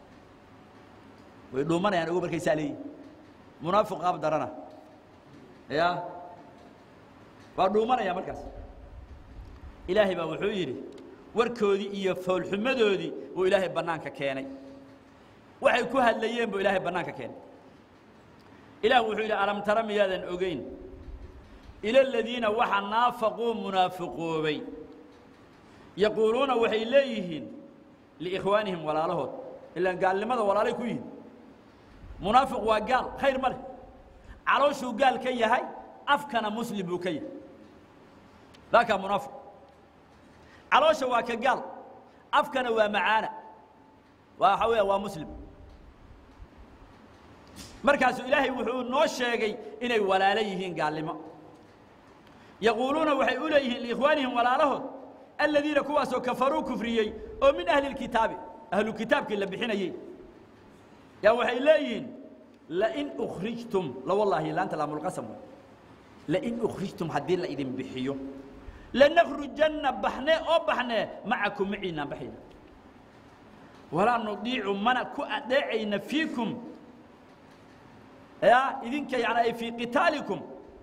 way dhuumanayaan ogo markaysaa leeyihin munaafiq qaab darana ya waa dhuumanaya markaas ilaahay baa wuxuu yidhi warkoodii iyo foolxumadoodii uu ilaahay bannaanka keenay waxay ku hadlayeen buu ilaahay bannaanka keenay ilaah wuxuu yidhi alam tara miyaadan ogeyn ila aladiina waxa naafaquu munaafiqoobay yaquuluuna waxay leeyihiin liikhwaanihim walaalahood ilaan gaalnimada walaalay ku yihin munaafiq waa gaal khayr ma leh calooshuu gaal ka yahay afkana muslim buu ka yahay daakaa munaafiq caloosha waa ka gaal afkana waa macaana waa waxaa weya waa muslim markaasuu ilaahay wuxuu noo sheegay inay walaalo yihiin gaalnimo yaquuluuna waxay u leeyihiin liikhwaanihim walaalahood aladiina kuwaasoo kafaruu kufriyey oo min ahli lkitaabi ahlu kitaabkii la bixinayey yaa waxay leeyihiin lain ukhrijtum la wallaahi laanta laamulqasam wey lain ukhrijtum haddii la idin bixiyo lanakhrujanna baxne oo baxne macakum maciinaan baxayna walaa nudiicu mana ku adeecayna fiikum ya idinka yani ay fii qitaalikum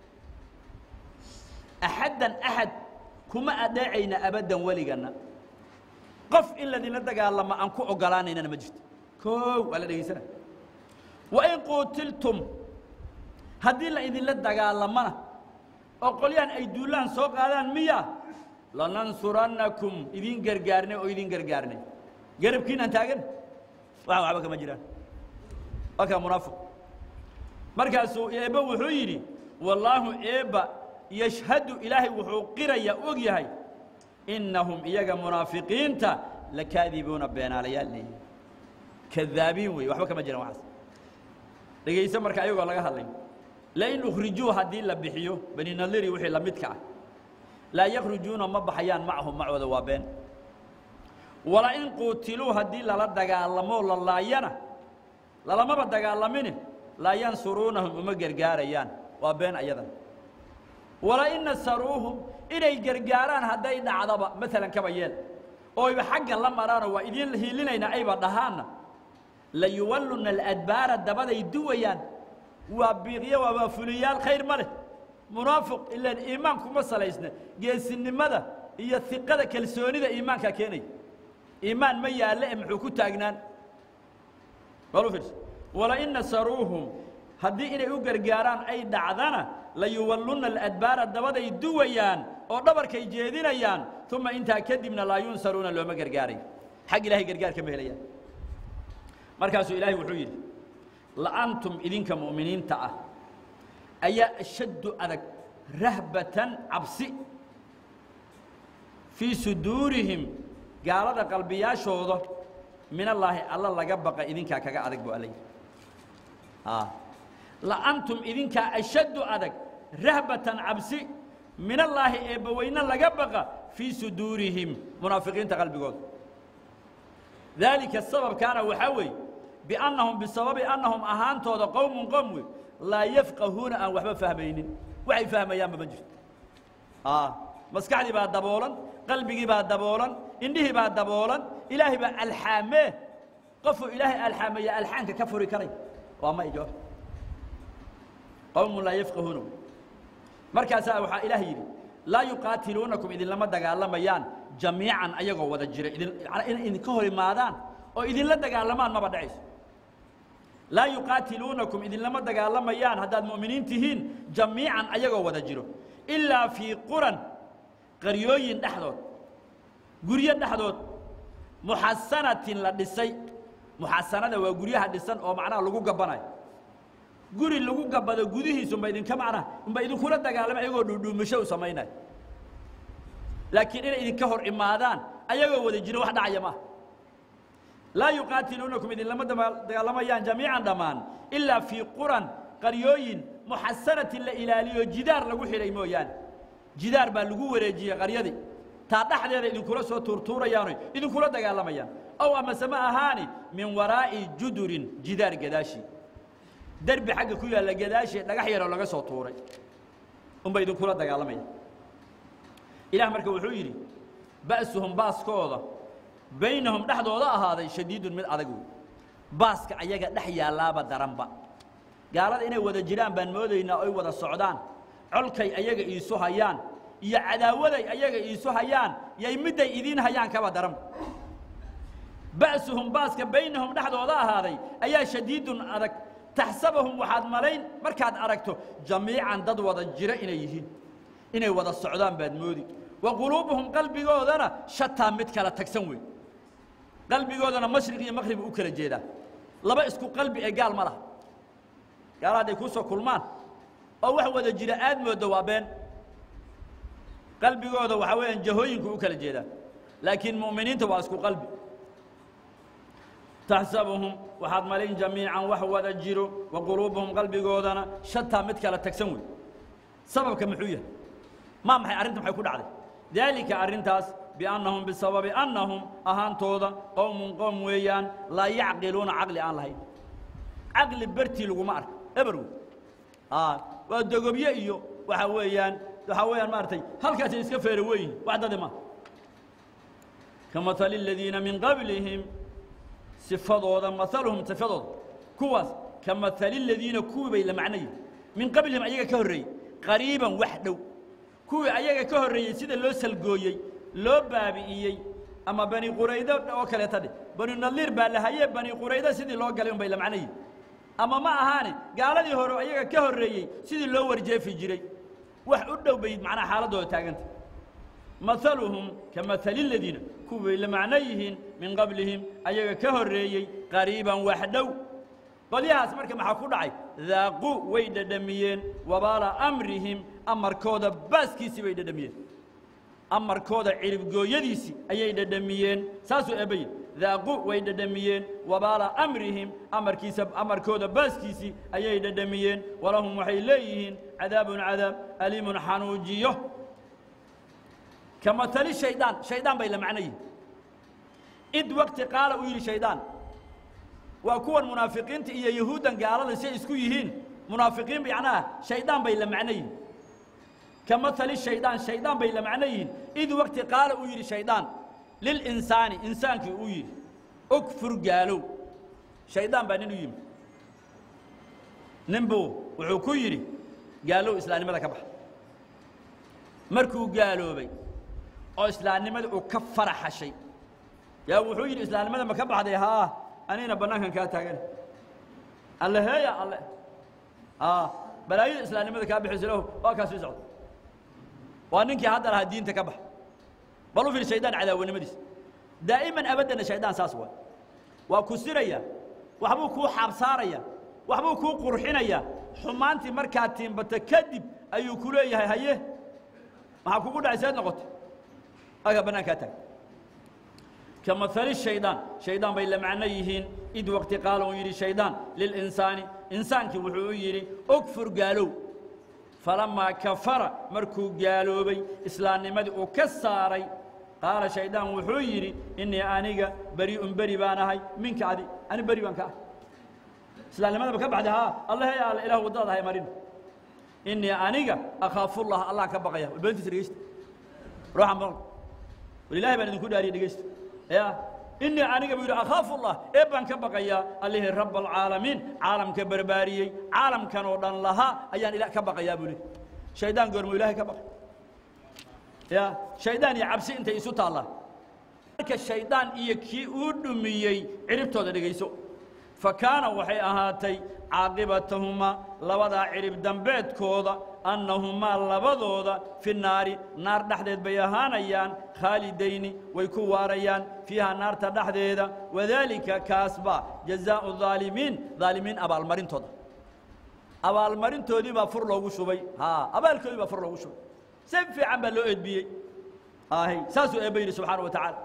axaddan axad kuma adeecayna abaddan weligana qof in ladinla dagaalamo aan ku ogolaanaynana ma jirto koow waa la dhegaysana wain quutiltum haddii la idinla dagaalamana oo qolyahan ay duulaan soo qaadaan miya lanansurannakum idin gargaarnay oo idin gargaarnay garabkiinaan taagan wax waxba kama jiraan waa kaa munaafiq markaasuu eebba wuxuu yidhi wallaahu eebba yashhadu ilaahay wuxuu qiraya og yahay innahum iyaga munaafiqiinta lakaadibuuna beenaalayaal leeyihin kadaabiin wey waxba kama jiraan waxaas dhegayso marka ayagoo laga hadlay lain ukhrijuu haddii la bixiyo bani nadiri wixii la midka ah laa yakhrujuuna ma baxayaan macahum macooda waa been wala in quutiluu haddii lala dagaalamoo la laayana lalamaba dagaalamine laa yansuruunahum uma gargaarayaan waa been ayadan wala in nasaruuhum inay gargaaraan hadday dhacdaba maalan kaba yeel oo ayba xagga la maraanoo waa idiin hiilinayna ayba dhahaanna layuwalluna aladbaara dabaday duwayaan waa biiqyo waa fuliyaal khayr ma leh munaafiq ilaan iimaan kuma salaysna geesinimada iyo iqada kalsoonida iimaankaa keenaya iimaan ma yaalle e muxuu ku taagnaan walu fiirso walain nasaruuhum haddii inay u gargaaraan ay dhacdana layuwalluna aladbaara dabaday duwayaan oo dhabarkay jeedinayaan uma intaa kadibna laa yunsaruuna looma gargaarayo xag ilahay gargaar kama helayaan markaasuu ilaahay wuxuu yidhi la'antum idinka mu'miniinta ah ayaa ashaddu adag rahbatan cabsi fii suduurihim gaalada qalbiyaashooda min allaahi alla laga baqa idinkaa kaga adag bu alla yidhi la'antum idinkaa ashaddu adag rahbatan cabsi min allaahi eebbaweyne laga baqa fii suduurihim munaafiqiinta qalbigooda daalika sababkaana waxaa weeye biannahum bisababi annahum ahaantooda qowmun qowm wey laa yafqahuuna aan waxba fahmaynin waxay fahmayaanba ma jirto maskaxdii baa daboolan qalbigii baa daboolan indhihii baa daboolan ilaahay baa alxaamee qofuu ilaahay alxaameeya alxaanka ka furi karay waa ma ijawaab qowmun laa yafqahuuna markaasaa waxaa ilaah yidhi laa yuqaatiluunakum idinlama dagaalamayaan jamiican ayagoo wada jira idin inay idinka hor imaadaan oo idinla dagaalamaan maba dhacayso laa yuqaatiluunakum idinlama dagaalamayaan haddaad mu'miniin tihiin jamiican ayagoo wada jiro ilaa fii quran qaryooyin dhexdood guryo dhexdood muxasanatin la dhisay muxasanada waa guryaha dhisan oo macnaha lagu gabbanayo guri lagu gabbado gudihiisu unba idinka macnaha unba idinkula dagaalama ayagoo dhuudhuumasho u samaynayo laakiin inay idinka hor imaadaan ayagoo wada jiro wax dhacaya maaha laa yuqaatiluunakum idinlama dagaalamayaan jamiican dhammaan ilaa fii quran qaryooyin muxasanatin la ilaaliyo jidaar lagu xidhay mooyaane jidaar baa lagu wareejiyey qaryadii taa dhexdeeda idinkula soo tuurtuurayaanoy idinkula dagaalamayaan ow amase ma ahaani min waraa'i judurin jidaar gadaashi derbi xagga ku yaalla gadaashii dhagax yaroo laga soo tuuray unba idinkula dagaalamayaan ilaah marka wuxuu yidhi ba'suhum baaskooda baynahum dhexdooda ahaaday shadiidun mid adag wey baaska ayaga dhex yaallaaba daranba gaalada inay wada jiraan baan moodaynaa oy wada socdaan colkay ayaga iisu hayaan iyo cadaawaday ayaga iisu hayaan yay midday idiin hayaan kaba daranba ba'suhum baaska baynahum dhexdooda ahaaday ayaa shadiidun adag taxsabahum waxaad malayn markaad aragto jamiican dad wada jira inay yihiin inay wada socdaan baad moodi wa quluubuhum qalbigoodana shataa mid kala tagsan wey qalbigoodana mashriq iyo maqrib u kala jeedaa laba isku qalbi ee gaal ma laha gaala hadday kuu soo kulmaan oo wax wada jira aad mooddo waa been qalbigooda waxaa weeyaan jahooyinku u kala jeedaa laakiin mu'miniinta waa isku qalbi taxsabuhum waxaad malayn jamiican wax wada jiro wa quluubuhum qalbigoodana shataa mid kala tagsan wey sababka muxuu yahay maa maxay arrinta maxay ku dhacday daalika arrintaas biannahum bisababi annahum ahaantooda qowmun qowm weeyaan laa yacqiluuna caqli aan lahayn caqli bertii laguma arko eberw waa dogobye iyo waxa weeyaan waxaa weeyaan maaragtay halkaasay iska feera weyihin wax dadi ma kamatali aladiina min qablihim sifadooda maaluhum sifadooda kuwaas kamatali aladiina kuwii bay la macnayihin min qablihim ayaga ka horreeyey qariiban wax dhow kuwii ayaga ka horreeyey sida loo salgooyey loo baabi'iyey ama bani quraydo oo kaleeta dheh bani nadiir baa la haye bani quraydo sidii loo galay un bay la macnayihin ama ma ahaane gaaladii hore ayaga ka horreeyey sidii loo warjeefi jiray wax u dhow bay macnaha xaaladdooda taaganta maaluhum ka maali ladiina kuway la macno yihiin min qablihim ayaga ka horreeyey qariiban wax dhow qolyahaas marka maxaa ku dhacay daaquu way dhadhamiyeen wabaala amrihim amarkooda baaskiisii bay dhadhamiyeen amarkooda ciribgooyadiisii ayay dhadhamiyeen saasuu eebbayi daaqu way dhadhamiyeen wabaala amrihim amarkiisa amarkooda baaskiisii ayay dhadhamiyeen walahum waxay leeyihiin cadaabun cadaab aliimun xanuujiyo ka matali shaydaan shaydaan bay la macno yihin id waqti qaala uu yidhi shaydaan waa kuwan munaafiqiinta iyo yahuuddan gaalada si ay isku yihiin munaafiqiin macnaha shaydaan bay la macno yihin ka matali shaydaan shaydaan bay la macno yihiin id waqti qaala uu yidhi shaydaan lilinsaani insaankii uu yidhi ogfur gaalow shaydaan baa nin u yimi ninbuu wuxuu ku yidhi gaalow islaamnimada ka baxa markuu gaaloobay oo islaamnimadii uu ka faraxashay yaa wuxuu yidhi islaamnimada ma ka baxday haa anigna bannaankan kaa taagan alle heeya alle aa balaayada islaamnimada kaa bixisa lahu waa kaa sii socda waa ninkii hadda lahaa diinta ka bax bal u fiir shaydaan cadaawanimadiisa daa'iman abaddana shaydaan saas waa waa ku siraya waxbuu kuu xaabsaaraya waxbuu kuu qurxinaya xumaantii markaad tiimbato kadib ayuu ku leeyahay haye maxaa kugu dhacay seed noqotay aga bannaankaa taag ka maali shaydaan shaydaan bay la macno yihiin id waqti qaala uu yidhi shaydaan lilinsaani insaankii wuxuu u yidhi ogfur gaalow falamaa kafara markuu gaaloobay islaamnimadii uu ka saaray qaala shaydaan wuxuu yidhi innii aniga beri'un beri baan ahay minka adi ani beri baan ka ahay islaamnimadaba ka baxday haa allah ya alla ilah waddadaad ahay marin innii aniga akhaafullah allah ka baqaya beentiisa dhegeysta ruuxan bal wal ilaahay baan idinku dhaariyay dhegeysta ya innii aniga buu yidhi akhaafullah ee baan ka baqayaa allihii rabb alcaalamiin caalamka barbaariyey caalamkan oo dhan lahaa ayaan ila ka baqayaa buu lehi shaydaan goormuu ilaahay ka baqay ya shaydaan iyo cabsi intay isu taallaan marka shaydaan iyo kii uu dhumiyey ciribtooda dhegayso fa kaana waxay ahaatay caaqibatahumaa labadaa cirib dambeedkooda annahumaa labadooda fi naari naar dhexdeed bay ahaanayaan khaalidayni way ku waarayaan fiiha naarta dhexdeeda wadaalika kaasbaa jazaa'u daalimiin daalimiin abaalmarintooda abaalmarintoodii baa fur loogu shubay haa abaalkoodii baa fur loogu shubay si fiican baa loo edbiyey ahy saasuu eebba yidhi subxaana wa tacaala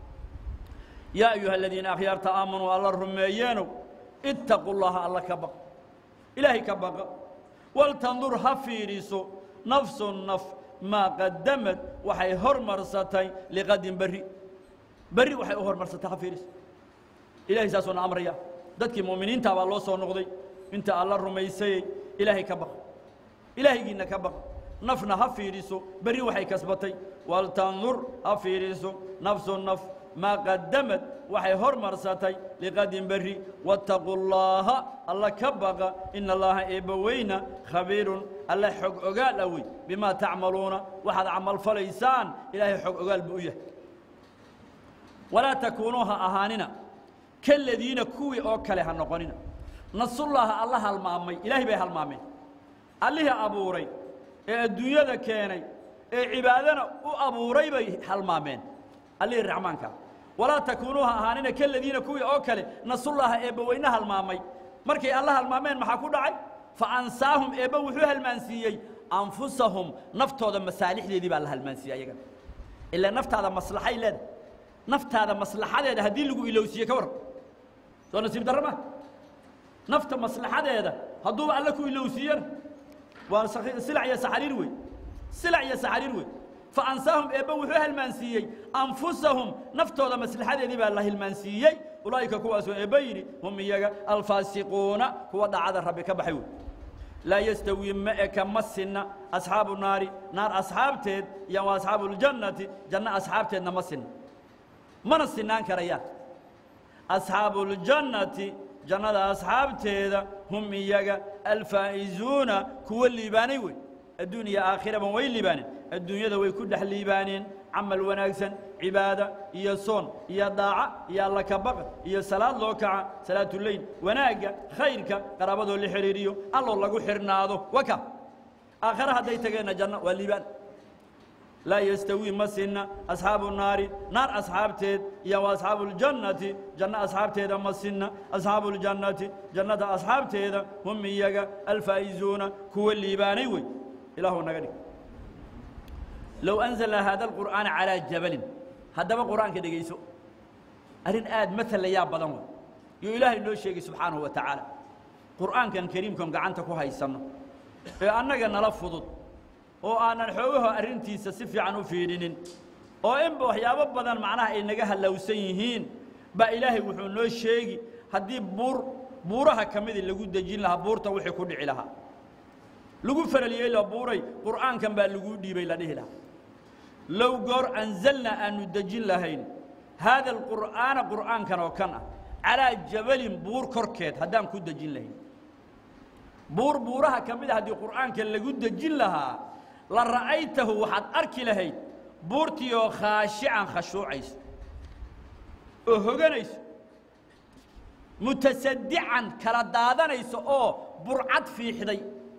yaa ayuha aladiina akhyaarta aamanuu alla rumeeyeenow ittaqu llaha alla ka baq ilaahay ka baqa waltandur ha fiidhiso nafsu naf maa qadamad waxay hormarsatay liqadin berri berri waxay u hormarsatay ha fiidhiso ilahay saasuu na amraya dadkii mu'miniinta baa loo soo noqday inta alla rumaysayey ilaahay ka baq ilaahaygiinna ka baq nafna ha fiidhiso berri waxay kasbatay waltandur ha fiidhiso nafsu naf maa qadamad waxay hormarsatay liqadin berri waataquu llaaha alla ka baqa ina allaaha eebbaweyna khabiirun alla xog ogaal ah wey bimaa tacmaluuna waxaad camal falaysaan ilaahay xog ogaal buu u yahay walaa takuunuu ha ahaanina kaladiina kuwii oo kale ha noqonina nasullaaha alla halmaamay ilaahay bay halmaameen allihii abuuray ee adduunyada keenay ee cibaadana u abuuray bay halmaameen allihii raxmaanka walaa takuunuu ha ahaanina kaladiina kuwii oo kale nasullaaha eebbaweyne halmaamay markay alla halmaameen maxaa ku dhacay fa ansaahum eebba wuxuu halmaansiiyey anfusahum naftooda masaalixdeedii baa la halmaansiiyey ayagana ilaa naftaada maslaxay leedahay naftaada maslaxadeeda haddii lagu ilowsiiye ka warran soo nasiib darro ma nafta maslaxadeeda hadduuba alle ku ilowsiiyana waa silac iyo saxariir wey silac iyo saxariir wey faansaahum eebbe wuxuu halmaansiiyey anfusahum naftooda maslaxadeedii baa la hilmaansiiyey ulaa'ika kuwaasoo eebbe yidhi hum iyaga alfaasiquuna kuwa dhacada rabbi ka baxay wey laa yastawii ma eka ma sinna asxaabu naari naar asxaabteed iyo wa asxaabu ljannati janno asxaabteedna ma sinna mana sinaan karayaan asxaabu اljannati jannada asxaabteeda hum iyaga alfaa'izuuna kuwa liibaanay wey adduun iyo aakhiraban way liibaaneen adduunyada way ku dhex liibaaneen camal wanaagsan cibaada iyo soon iyo daaca iyo alla kabaqa iyo salaad loo kaca salaatuleyl wanaagga khayrka qaraabadoo la xidhiiriyo alloo lagu xidhnaado waka aakhare hadday tageenna janno waa liibaan laa yastawii ma sinna asxaabu naari naar asxaabteed iyo wa asxaabu اljannati janno asxaabteeda ma sinna asxaabu اljannati jannada asxaabteeda hum iyaga alfaa'izuuna kuwa liibaanay wey ilaahu naga dhig low anzalnaa haada alqur'aana calaa jabalin haddaba qur'aanka dhegayso arrin aad matalayaa badan wey yuu ilaahay noo sheegay subxaanahu wa tacaala qur'aankan kariimkan gacanta ku haysanno ee annaga nala fudud oo aanan xoogaho arrintiisa si fiican u fiidhinin oo inba waxyaabo badan macnaha ay naga hallowsan yihiin baa ilaahay wuxuu noo sheegi haddii buur buuraha ka midii lagu dejin lahaa buurta wixii ku dhici lahaa lagu faraliyey la buuray qur'aankan baa laguu dhiibay la dhihi lahaa low goor anzalnaa aanu dejin lahayn haada alqur'aana qur'aankan oo kan ah calaa jabalin buur korkeed haddaan ku dejin lahayn buur buuraha ka mid a haddii qur'aanka lagu dejin lahaa la ra'aytahu waxaad arki lahayd buurtii oo khaashican khashuucayso oo hoganayso mutasadican kala daadanayso oo burcad fiixday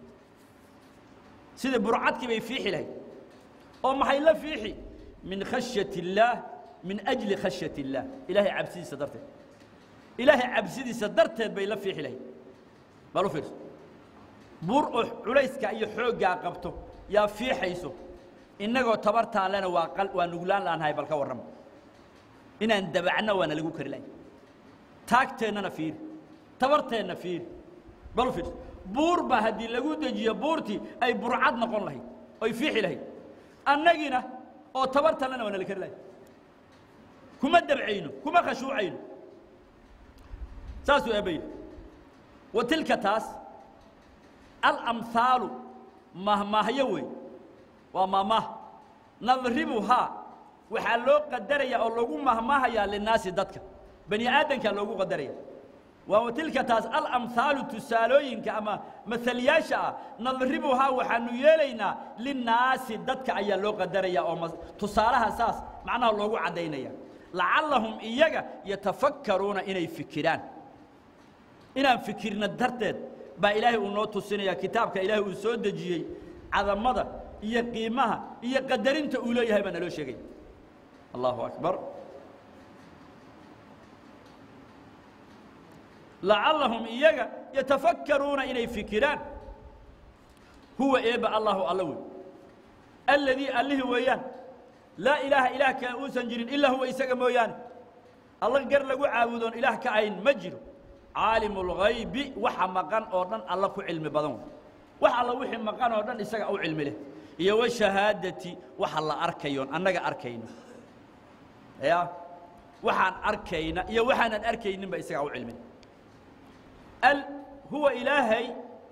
sida burcadkii bay fiixi lahayd oo maxay la fiixi min khashyati illaah min ajli khashyati illaah ilaahay cabsidiisa darteed ilaahay cabsidiisa darteed bay la fiixi lahayd bal u fiirso buur oo culayska iyo xooggaa qabto yaa fiixayso innagoo tabartaan lena waa qal waa nuglaan laanahay bal ka warrama inaan dabacno waana lagu kari lahay taagteennana fiiri tabarteenna fiiri bal u fiirso buur baa haddii lagu dejiyo buurtii ay burcad noqon lahayd oy fiixi lahayd annagina oo tabartaan lena waana la kari lahay kuma dabcayno kuma khashuucayno saasuu eebba yidhi wa tilka taas alamhaalu mahmaahyo wey waa mahmaah nadribuhaa waxaa loo qadaraya oo lagu mahmaahayaa linaasi dadka bani aadamkaa loogu qadaraya waa tilka taas alamhaalu tusaalooyinka ama mahalyaasha ah nadribuhaa waxaanu yeelaynaa linnaasi dadka ayaa loo qadaraya oo tusaalaha saas macnaha loogu caddaynaya lacallahum iyaga yatafakkaruuna inay fikiraan inaan fikirna darteed baa ilaahay uu noo tusinaya kitaabka ilaahay uu soo dejiyey cadamada iyo qiimaha iyo qadarinta uu leeyahay baa naloo sheegay allahu akbar lacallahum iyaga yatafakkaruuna inay fikiraan huwa eebba allahu alla wey alladii allihii weeyaan laa ilaaha ilaah kale uusan jirin ilaa huwa isaga mooyaane alla gar lagu caabudoon ilaah ka ayn ma jiro caalimu اlghaybi waxa maqan oo dhan alla ku cilmi badan wey wax alla wixii maqan oo dhan isaga u cilmi leh iyo washahaadati waxa la arkayoon annaga arkayno ya waxaan arkayna iyo waxaanan arkayninba isagaa u cilmi leh al huwa ilaahay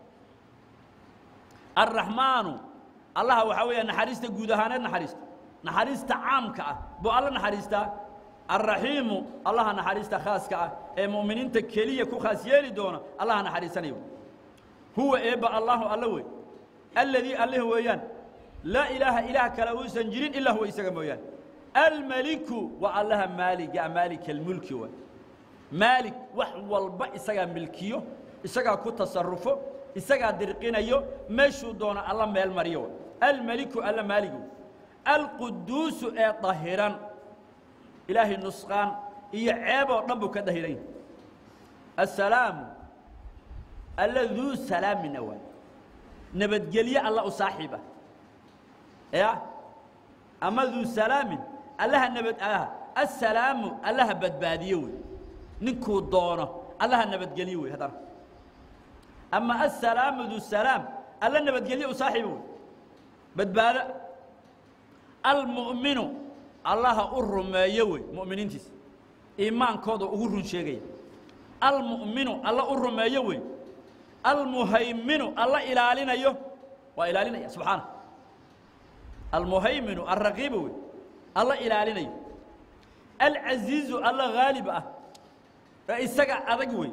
الرaحmaanu allaha waxaa weeya naxariista guud ahaaneed naxariista naxariista caamka ah buu alla naxariistaa الرaحiimu allaha naxariista khaaska ah ee mu'miniinta keliya ku khaas yeeli doona allaha naxariisanayo huwa eebba allahu alla wey alladii allih weeyaan laa ilaaha ilaah kale uusan jirin ilaa huwa isaga mooyaane almeliku waa allaha maaliga maalika almulki waay maalig wax walba isagaa milkiyo isagaa ku tasarufo isagaa dirqinayo meeshuu doono alla meel mariyo almeliku alla maaligu alquduusu ee dahiran ilaahay nusqaan iyo ceeb oo dhan buu ka dahiran yahay assalaamu alla duu salaamina waay nabadgelye alla u saaxiib ah ya ama duu salaamin allaha nabad ah assalaamu allaha badbaadiyo wey ninkuu doono allaha nabadgelye wey haddana ama assalaamu duu salaam alla nabadgelye u saaxiiba wey badbaado almu'minu allaha u rumeeyo wey mu'miniintiisa iimaankooda ugu run sheegaya almu'minu alla u rumeeyo wey almuhayminu alla ilaalinayo waa ilaalinaya subxaana almuhayminu alraqiiba wey alla ilaalinayo alcasiizu alla haalib ah ee isaga adag wey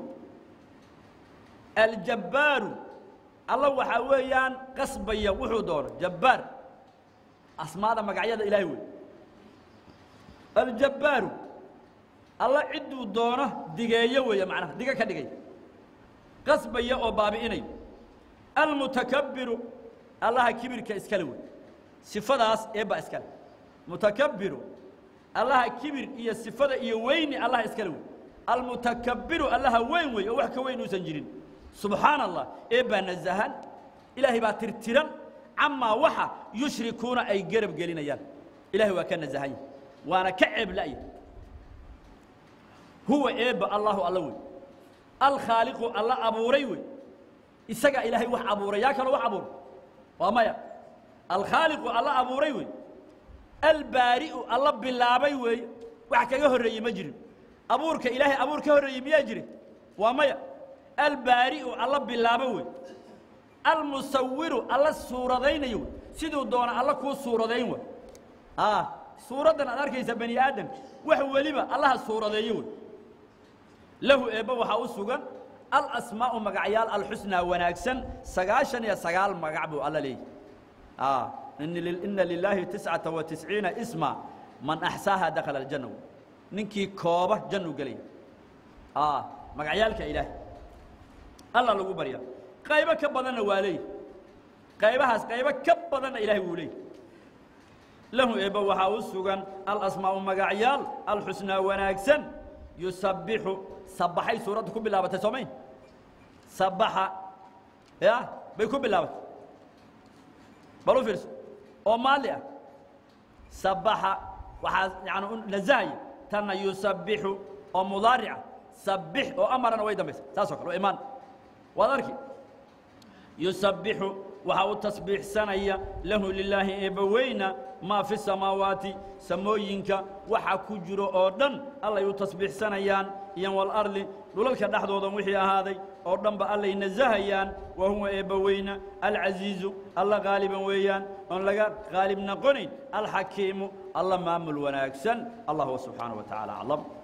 aljabbaaru alla waxaa weeyaan qasbaya wuxuu doono jabbaar asmaada magacyada ilaahay wey aljabbaaru alla cidduu doono digeeyo weeye macnaha diga ka dhigay qasbaya oo baabi'inayo almutakabbiru allaha kibirka iskale wey sifadaas eebba iskale mutakabbiru allaha kibir iyo sifada iyo weyni allaha iskale wey almutakabbiru allaha weyn wey oo wax ka weyn uusan jirin subxaana allah eebbaa nasahan ilaahay baa tirtiran camaa waxa yushrikuuna ay garab gelinayaan ilahay waa ka nasahan yahy waana ka ceeb la'ya huwa eebba allahu alla wey alkhaaliqu alla abuuray wey isagaa ilaahay wax abuuray yaa kaloo wax abuuray waa maya alkhaaliqu alla abuuray wey albaari'u alla bilaabay weeye wax kaga horreeyey ma jirin abuurka ilaahay abuur ka horreeyey miyaa jire waa maya albaari'u alla bilaabo wey almusawiru alla suuradaynayo wey siduu doona alla kuu suuradayn wey a suuraddan aad arkaysa bani aadam wax weliba allaha suuradeeyo wey lahu eebba waxaa u sugan alasmaa'u magacyaal alxusnaa wanaagsan sagaashan iyo sagaal magac buu alla leeyahy ina lilaahi tiscata wa tisciina isma man axsaaha dakhala aljanna wey ninkii kooba jannu gelaya magacyaalka ilaahay alla lagu barya qaybo ka badanna waa leeyahy qaybahaas qaybo ka badanna ilaahay wuu leeyahy lahu eebba waxaa u sugan alasmaa'u magacyaal alxusnaa wanaagsan yusabbixu sabaxay suuradda ku bilaabatay soomayn sabaxa ya bay ku bilaabatay bal u fiirso oo maali ah sabaxa waxaa yani nasahaya tanna yusabbixu oo mudaarica sabbix oo amarana way dambaysa saas o kale oo imaan waad arki yusabbixu waxaa u tasbiixsanaya lahu lilaahi eebbaweyna maa fi samaawaati samooyinka waxa ku jiro oo dhan allay u tasbiixsanayaan iyo walardi dhulalka dhexdoodan wixii ahaaday oo dhanba allay nasahayaan wa huwa eebbaweyna alcasiizu alla qaaliban weeyaan oon laga qaalib noqonayn alxakiimu alla maamul wanaagsan allah subxaanaه wa tacaala aclam